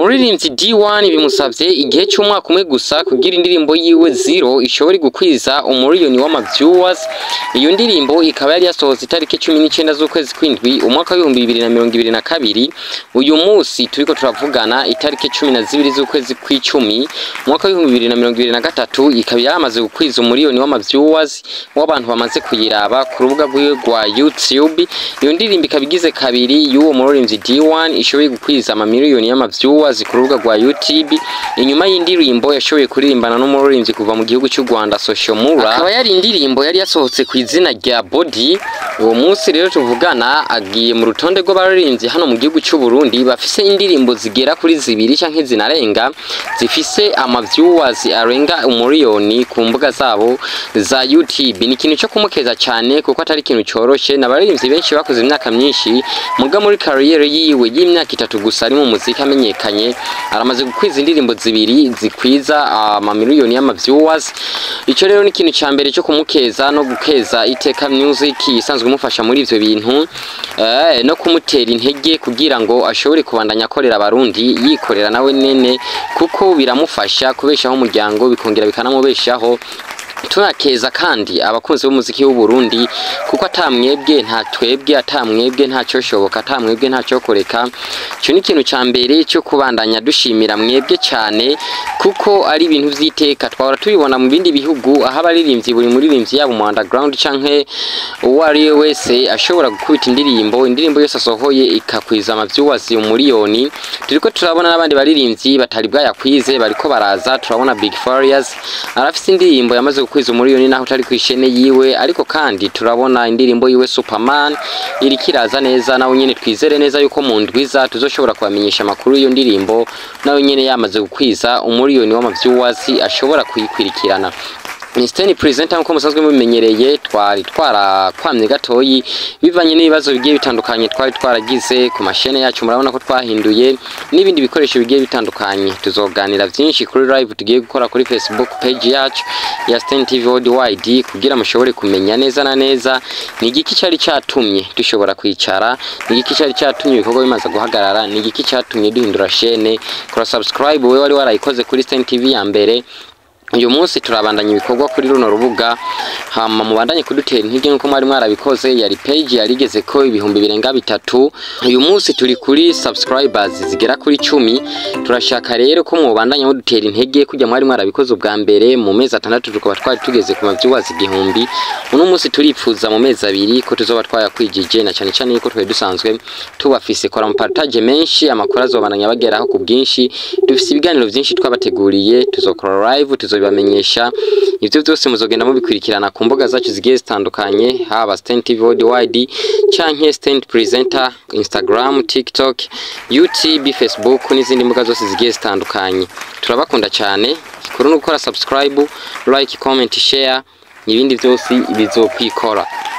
umuririmbyi D1 bimusavye igihe c'umwaka umwe gusa kugira indirimbo yiwe Zero ishobore gukwiza umuriyoni w'ama viewers iyo ndirimbo ikaba yari yasohotse itariki cumi n'icenda z'ukwezi kw'indwi umwaka w'ibihumbi bibiri na mirongo ibiri na kabiri uyu musi turiko turavugana itariki cumi na zibiri z'ukwezi kw'icumi umwaka w'ibihumbi bibiri na mirongo ibiri na gatatu ikaba yamaze gukwiza umuriyoni w'ama viewers w'abantu bamaze kuyiraba ku rubuga rwiwe rwa YouTube iyo ndirimbo ikaba igize kabiri y'uwo muririmbyi D1 ishoboye gukwiza amamiliyoni y'ama viewers ku rubuga rwa YouTube inyuma y'indirimbo yashoboye kuririmbana n'umuririmbyi kuva mu gihugu cy'u Rwanda Social Mura akaba yari indirimbo yari yasohotse ku izina rya Body uwo munsi rero tuvugana agiye mu rutonde rw'abaririmbyi hano mu gihugu cy'u Burundi bafise indirimbo zigera kuri zibiri canke zinarenga zifise ama viewers arenga umuriyoni ku mbuga zabo za YouTube ni ikintu cyo kumukeza cyane kuko atari ikintu coroshe n'abaririmbyi benshi bakoze imyaka myinshi muga muri career yiwe y'imyaka itatu gusa ari mu muziki amenyekanye aramaze gukwiza indirimbo zibiri zikwiza amamiliyoni y'ama viewers ico rero ni ikintu ca mbere cyo kumukeza no gukeza iteka music isanzwe imufasha muri ivyo bintu eh, no kumutera intege kugira ngo ashobore kubandanya akorera abarundi yikorera nawe nene kuko biramufasha kubeshaho umuryango bikongera bikanamubeshaho tunakeza kandi abakunzi b'umuziki w'u Burundi kuko atamwebwe nta twebwe atamwebwe nta cyoshoboka atamwebwe nta cyokoreka cyo ni ikintu ca mbere cyo kubandanya dushimira mwebwe cyane kuko ari ibintu vy'iteka twahora tubibona mu bindi bihugu aho abaririmbyi buri muririmbyi yaba mu underground canke uwo ari we wese ashobora gukubita indirimbo indirimbo yose asohoye ikakwiza amavyuwas umuriyoni turiko turabona n'abandi baririmbyi batari bwayakwize bariko baraza turabona Big Farious arafise indirimbo yamaze gukwiza umuriyoni naho utari kwishene yiwe ariko kandi turabona indirimbo yiwe Superman iri kiraza neza nawe nyene twizere neza yuko mu ndwiza tuzoshobora kubamenyesha amakuru y'iyo ndirimbo nawe nyene yamaze gukwiza umuriyoni w'amavyuwas ashobora kuyikwirikirana Mr. Presenter nkuko musanzwe mubimenyereye twari twarakwamye gatoyi bivanye n'ibibazo bigiye bitandukanye twari twaragize ku mashene yacu murabona ko twahinduye n'ibindi bikoresho bigiye bitandukanye tuzoganira vyinshi kuri live tugiye gukora kuri Facebook page yacu ya Stan TV Worldwide kugira mushobore kumenya neza na neza ni igiki cari catumye dushobora kwicara ni igiki cari catumye ibikorwa bimaze guhagarara ni igiki catumye duhindura shene kora subscribe wewe wari warayikoze kuri Stan TV ya mbere uyu munsi turabandanya ibikorwa kuri runo rubuga hama mubandanye kudutera intege nkuko mwari mwarabikoze yari page yarigeze ko ibihumbi birenga bitatu uyu munsi turi kuri subscribers zigera kuri cumi turashaka rero ko mubandanya mudutera intege kujya mwari mwarabikoze ubwa mbere mu mezi atandatu tukaba twari tugeze ku mavyuwazi igihumbi uno munsi turipfuza mu mezi abiri ko tuzoba twayakwijije na cyane cyane yuko twari dusanzwe tubafise kora mu partage menshi amakuru azobandanya bageraho ku bwinshi dufise ibiganiro byinshi twabateguriye tuzokora live tuzo bamenyesha ivyo byose muzogenda mubikurikirana ku mbuga zacu zigiye zitandukanye haba Stand TV Worldwide canke Stand Presenter Instagram TikTok YouTube Facebook n'izindi mbuga zose zigiye zitandukanye turabakunda cyane kuri no gukora subscribe like comment share ibindi byose bizokwikora